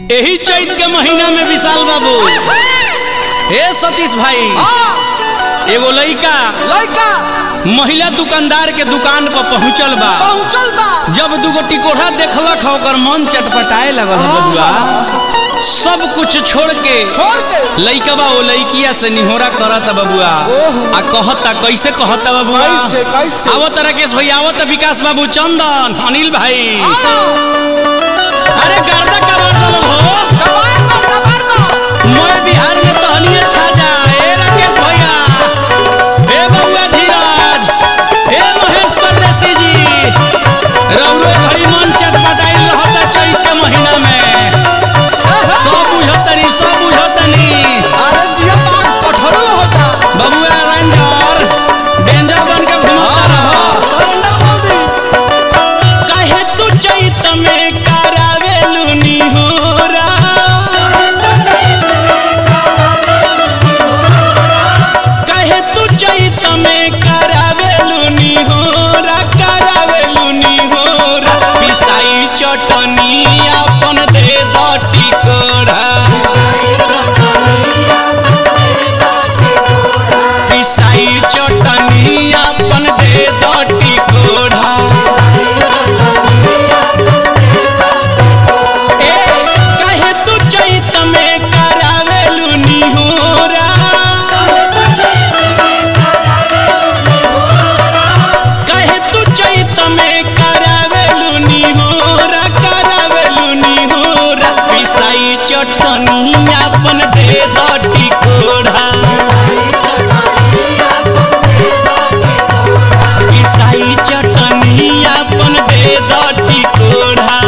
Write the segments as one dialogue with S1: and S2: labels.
S1: यही चैत के महीना में विशाल बाबू हे सतीश भाई एगो लइका
S2: लड़का
S1: महिला दुकानदार के दुकान पर पहुंचल बा
S2: पहुंचल बा
S1: जब दूगो टिकोढ़ा देखलक ह ओकर मन चटपटाए लगल ह बबुआ सब कुछ छोड़ के
S2: छोड़ के
S1: लइकवा ओ लइकिया से निहोरा करत बबुआ आ कहता कैसे कहता बबुआ
S2: कैसे कैसे
S1: आवत राकेश भाई आवत विकास बाबू चंदन अनिल भाई अरे गर्दा का बात हो
S2: कबार दो कबार दो
S1: मैं बिहार में तहनिए छा जा ए राकेश भैया हे बउआ धीरज हे महेश परदेसी जी रौरो घड़ी मन चटपटाई रहता चैत के महीना में सब बुझतनी सब बुझतनी
S2: अरे जिया बाग पठरू होता
S1: बबुआ रंजर डेंजर बन के घूमता रहो
S2: सरेंडर बोल दी
S1: काहे तू चैत में करावेलू निहोरा काहे तू चैत में करावेलू निहोरा करावेलू निहोरा पिसाई चटनी अपन दे दटी कोढ़ा पिसाई चटनी अपन दे दटी कोढ़ा ए काहे तू चैत में करावेलू निहोरा काहे तू चैत में करावेलू निहोरा करावेलू निहोरा पिसाई चटनी अपन दे दटी कोढ़ा पिसाई चटनी अपन दे दटी कोढ़ा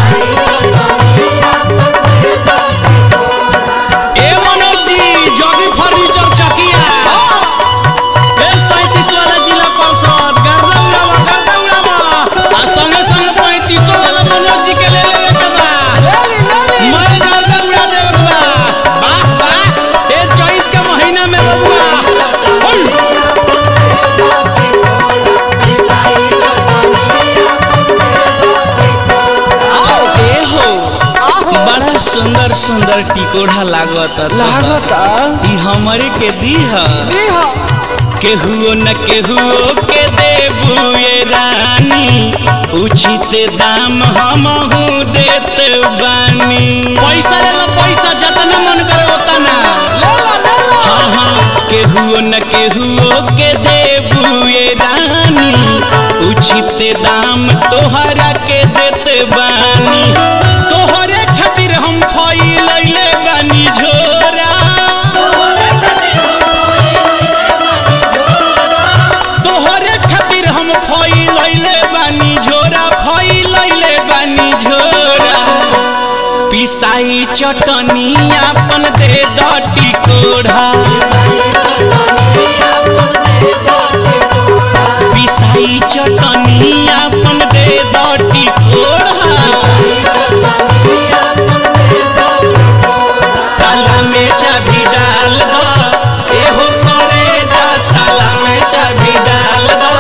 S1: ए मनोज जी जोगी फर्नीचर चकिया ए सैतीस वाला जिला परिषद गर्दा उड़ावा गर्दा उड़ावा आ संगे संगे पैंतीसो वाला मनोज जी के ले लेवे के बा
S2: लेली लेली
S1: मैं गर्दा उड़ा देवे के बा वाह वाह ए चैत के महीना में बबुआ हुल ए हो बड़ा सुंदर सुंदर टिकोढ़ा लागत
S2: लागता
S1: ई हमरे के दीह
S2: ई हो
S1: केहुओ न केहुओ के देबू ये रानी उचित दाम हमहू देत बानी पैसा ले लो पैसा जतना मन करे ओतना
S2: ले ला ले ला
S1: हाँ हाँ केहुओ न केहुओ के देबू ये रानी उचित दाम तोहरा के देत बानी तोहरे खातिर हम फैलैले बानी झोरा तोहरे खातिर हम फैलैले बानी झोरा फैलैले बानी झोरा पिसाई चटनी अपन दे दटी कोढ़ा पिसाई चटनी अपन दे दटी कोढ़ा ताला में चाबी डाल दो एहो करे जा ताला में चाबी डाल दो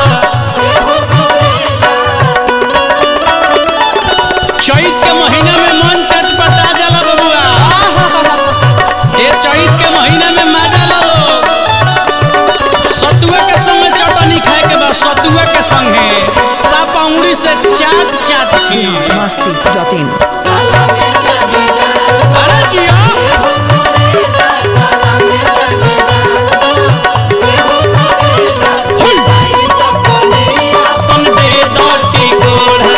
S1: चैत के महीना में मन चटपटा जाला बबुआ ये चैत के महीना में मजा लो सतुआ के संगे चटनी खाए के बाद सतुआ के संगे सापा उंगली से चाट चाट के
S3: Masti.in.
S1: अरे जिया अपन दे दटी गोढ़ा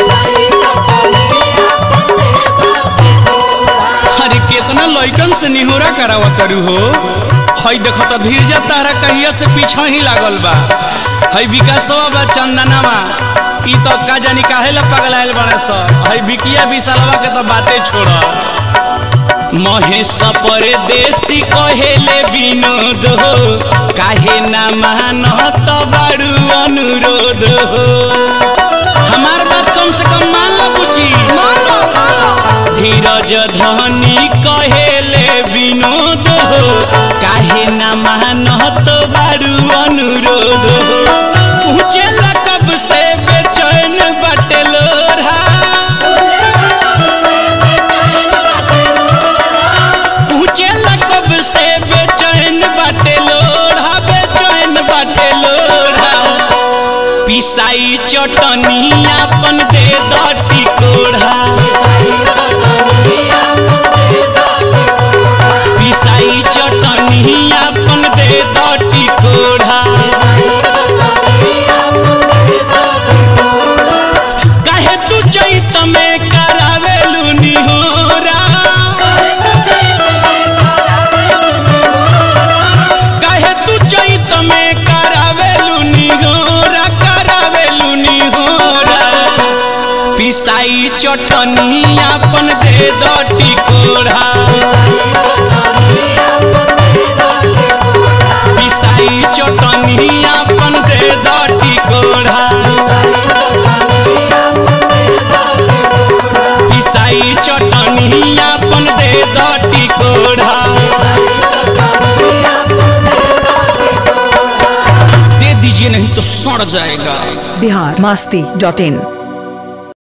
S1: अरे केतना लइकन से निहोरा करावा करू हो हई देख त धीरजा तारा कहिया से पीछा ही लागल बा हई विकासवा बा चंदनावा ई तो का जानी काहे ला पगलाइल बड़े स हई बिकिया विशालवा के तो बातें छोड़ महेश परदेसी कहेले विनोद हो काहे ना मानत बारू अनुरोध हो हमार बात कम से कम मान लो बुची
S2: मान लो मान लो
S1: धीरज धनी कहेले विनोद हो काहे ना मानत बारू अनुरोध हो पूछे कब से बेचैन बटलोरा पिसाई चटनी अपन दे दटी कोढ़ा पिसाई चटनी अपन दे दटी कोढ़ा काहे तू चैत में करावेलू निहोरा काहे तू चैत में करावेलू निहोरा करावेलू निहोरा पिसाई चटनी अपन दे दटी कोढ़ा पिसाई चटनी अपन दे दटी कोढ़ा पिसाई चटनी अपन दे दटी कोढ़ा दे दीजिए नहीं तो सड़ जाएगा
S3: बिहार मस्ती डॉट इन